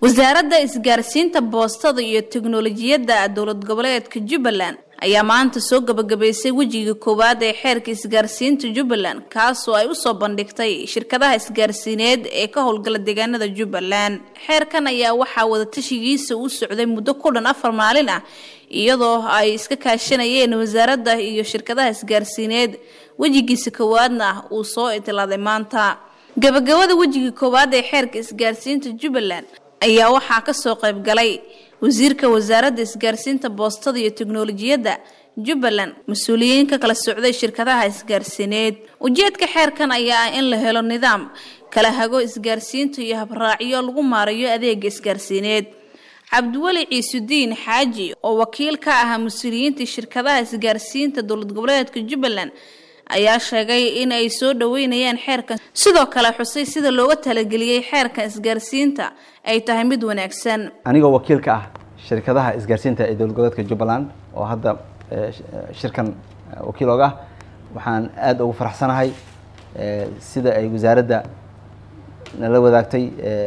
wasaaradda isgaarsiinta boostada iyo teknolojiyadda dowlad goboleedka jubbaland ayaa maanta soo gabagabaysay wejiga koowaad ee xeerka isgaarsiinta jubbaland kaasoo ay usoo bandhigtay shirkadaha isgaarsiineed ee ka howlgala deegaanada jubbaland xeerkan ayaa waxaa wadatashigiisa u socday muddo ku dhan afar maalin ah iyadoo ay iska kaashanayeen wasaaradda iyo shirkadaha isgaarsiineed wejigiisa koowaadna uu soo itilaaday maanta gabagabada wejiga koowaad ee xeerka isgaarsiinta jubbaland ayaa waxaa kasoo qayb galay wasiirka wasaaradda isgaarsiinta boostada iyo teknolojiyadda jubbaland mas-uuliyiin ka kala socday shirkadaha isgaarsiineed ujeedka xeerkan ayaa ah in la helo nidaam kala hago isgaarsiinta iyo habraacyo lagu maarayo adeega isgaarsiineed cabdiweli ciisudiin xaaji oo wakiil ka ahaa mas-uuliyiinta shirkadaha isgaarsiinta dowlad goboleedka jubbaland ayaa sheegay in ay soo dhaweynayaan xeerkan sidoo kale xusay sida looga talageliyey xeerkan isgaarsiinta ay tahay mid wanaagsan anigoo wakiil ka ah shirkadaha isgaarsiinta ee dowlad goboleedka jubbaland oo hadda shirkan wakiil ooga ah waxaan aada ugu faraxsanahay sida ay wasaaradda nala wadaagtay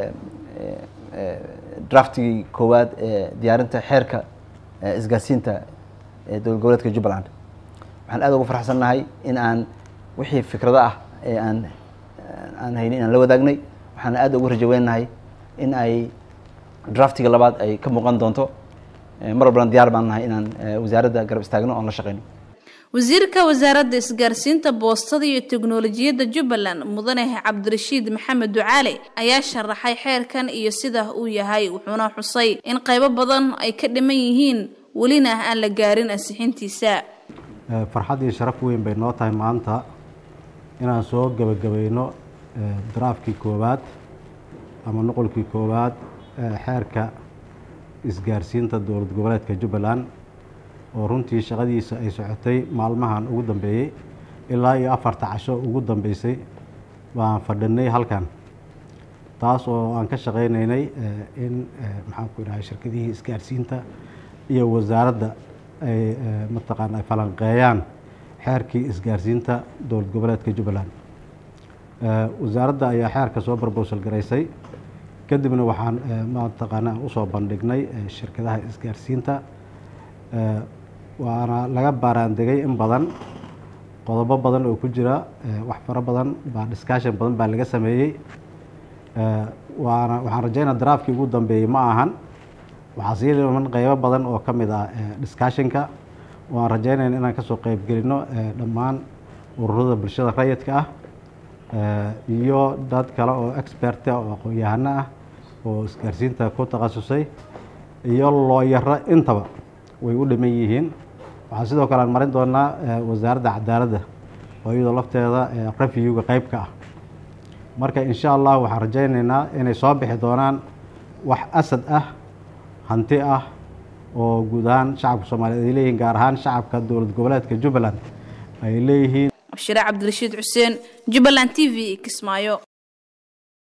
draftigii koowaad ee diyaarinta xeerka isgaarsiinta ee dowlad goboleedka jubbaland waxaan aada ugu faraxsannahay in aan wixii fikrado ah ee aan aan hayni inaan la wadaagnay waxaan aada ugu rajaweynahay in ay draftiga labaad ay ka muuqan doonto mar walbana diyaar baan nahay inaan wasaaradda garab istaagno oon la shaqeyno wasiirka wasaaradda isgaarsiinta boostada iyo teknolojiyadda jubbaland mudane cabdirashiid maxamed ducaale ayaa sharaxay xeerkan iyo sida uu yahay wuxuuna xusay in qaybo badan ay ka dhiman yihiin welina aan la gaarin ansixintiisa farxad iyo sharaf weyn bay noo tahay maanta inaan soo gebagabayno daraafkii koowaad ama noqolkii koowaad xeerka isgaarsiinta dowlad goboleedka jubbaland oo runtii shaqadiisa ay socotay maalmahan ugu dambeeyey ilaa iyo afarta casho ugu dambeysay baan fadhinay halkan taas oo aan ka shaqaynaynay in maxaan ku idhahay shirkadihii isgaarsiinta iyo wasaaradda ay mataqaana ay falanqeeyaan xeerkii isgaarsiinta dowlad goboleedka jubbaland wasaaradda ayaa xeerka soo barbowsal garaysay kadibna waxaan mataqaana usoo bandhignay shirkadaha isgaarsiinta waana laga baaraandegay in badan qodobo badan oo ku jira wax faro badan baa discussion badan baa laga sameeyey waana waxaan rajaynaa daraafkii ugu dambeeyey ma ahan waxaa sii dhiman qeybo badan oo ka mid ah discussionka waan rajaynayna inaan kasoo qeybgelino dhammaan ururada bulshada rayidka ah iyo dad kale oo experta oo aqoon-yahano ah oo isgaarsiinta ku takhasusay iyo looyaro intaba way u dhiman yihiin waxaa sidoo kale aan marin doonaa wasaaradda cadaaladda oo iyadoo lafteeda reviewga qeyb ka ah marka insha allah waxaan rajaynaynaa inay soo bixi doonaan wax asad ah hanti ah oo guud ahaan shacabka soomaaliyeed ay leeyihiin gaar ahaan shacabka dowlad goboleedka jubbaland ay leeyihiin abshire cabdirashiid xuseen jubbaland t v kismaayo